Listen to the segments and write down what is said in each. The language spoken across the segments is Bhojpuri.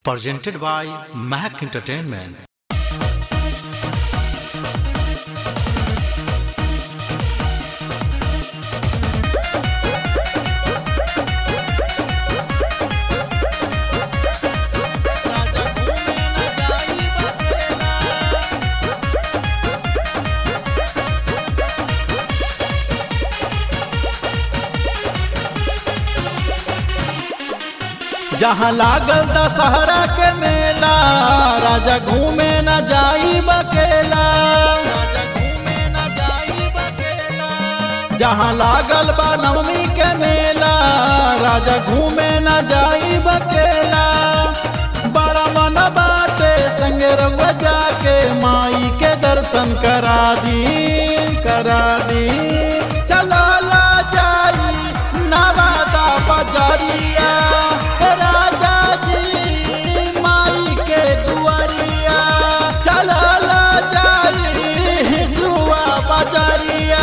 presented by Mac Entertainment. जहाँ लागल दशहरा के मेला राजा घूमे न जाई बकेला जहाँ लागल बा नवमी के मेला राजा घूमे न जाई बकेला बड़ा मन बाटे संगे रउआ जाके माई के दर्शन करा दी करा दी चला ला जाई नवादा बजरिया राजा जी माई के दुआरिया चला ला जाई हिसुआ बजरिया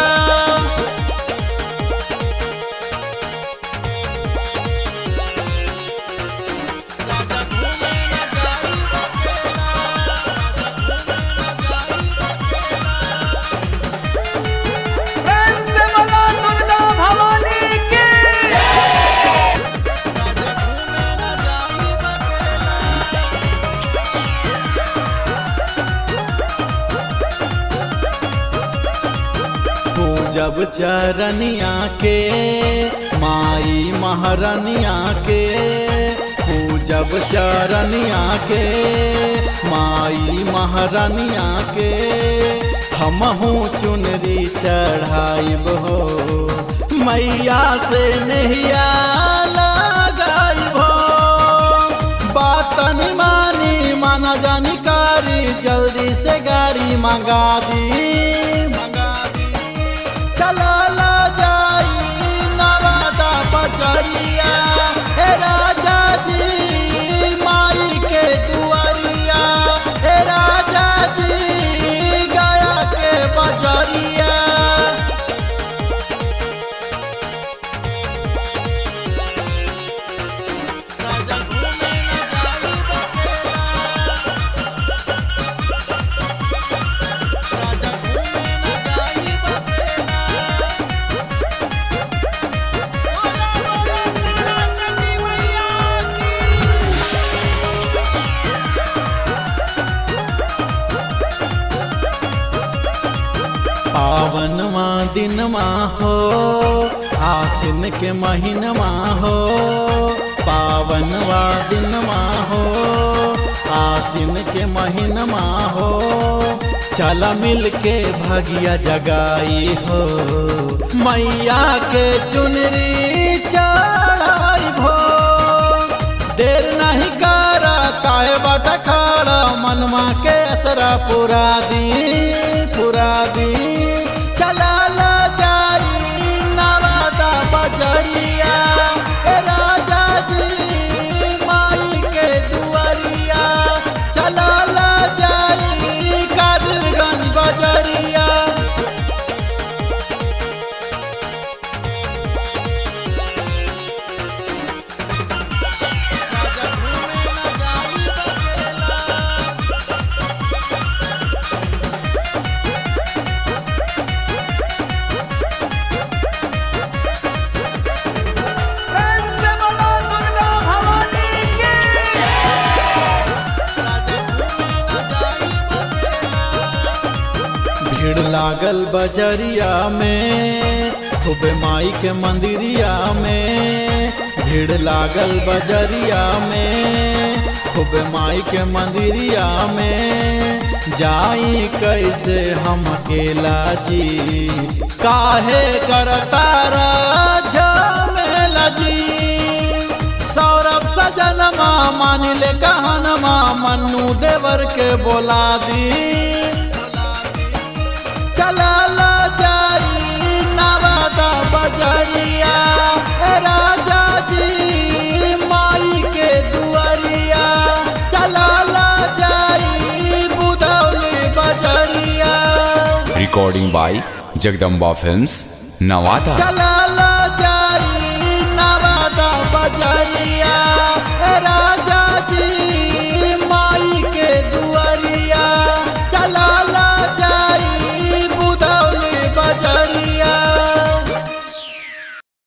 प्रेम से बोलो दुर्गा भवानी की पूजब चरनिया के माई महारनिया के पूजब चरनिया के माई महारनिया के हमहू चुनरी चढ़ाइब हो मैया से नहिया लगाइब हो बात नहीं मानी माना जानकारी जल्दी से गाड़ी मंगा दी मंगा दी चला ला जाई नवादा बजरिया हे राजा जी माई के दुआरिया हे राजा जी गया के बजरिया बोलो बोलो तारा चंडी मैया की पावनवा दिनमा हो आसिन के महीनमा हो पावनवा दिनमा हो आसिन के महीनमा हो चला मिल के भगिया जगाई हो मैया के चुनरी चढ़ाई भो देर नहीं करा काहे बाटा खड़ा मनवा के असरा पुरा दी पुरा दी चला ला जाई नवादा बजरिया ए राजा जी माई के दुआरिया चला ला जाई कादिरगंज बजरिया प्रेम से बोलो दुर्गा भवानी की भीड़ लागल बजरिया में खूब माई के मंदिरिया में भीड़ लागल बजरिया में खूब माई के मंदिरिया में जाई कैसे हम अकेला जी काहे करता झमेला जी सौरभ सजनमा मान ले कहनमा मन्नू देवर के बोला दी चला ला जाई नवादा बजरिया ए राजा जी माई के दुआरिया चला ला जाई बुधौली बजरिया recording by Jagdamba Films, Nawada. चला